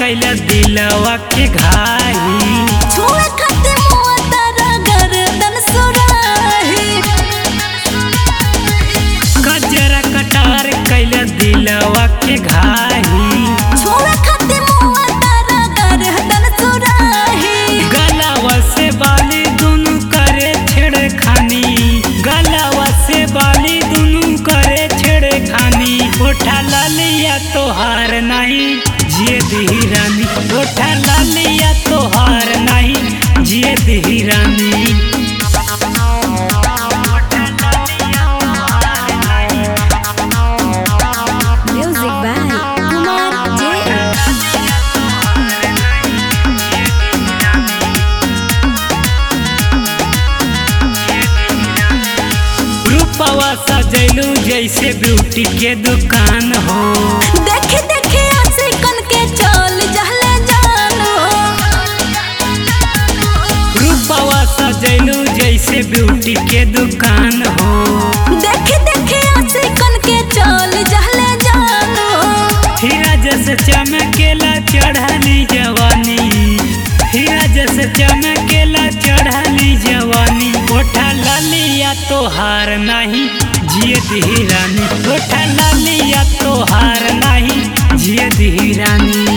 कैला दिलवा के घाई छुए खातिर मुआ तारा गर्दन सुराही कजरा कटार कैला दिलवा के घाई छुए खातिर मुआ तारा गर्दन सुराही गलावा से बाली दुनु करे छेड़खानी गलावा से बाली दुनु करे छेड़खानी उठा लालिया तोहार नहीं जिए दी रानी उठा लालिया तोहार नहीं जिए दी रानी म्यूजिक बाय कुमार जे रूपवा सजैलू जैसे ब्यूटी के दुकान हो देखे देखे आशिकन के चल जहले जानो रूपवा सजैलू जैसे ब्यूटी के दुकान हो देखे देखे आशिकन के चल जहले जानो हीरा जैसे चमकेला चढ़ली जवानी हीरा जैसे चमकेला चढ़ली जवानी ओठा लालिया तोहार नहीं जिए दी रानी ओठा लालिया तोहार नहीं जिए दी रानी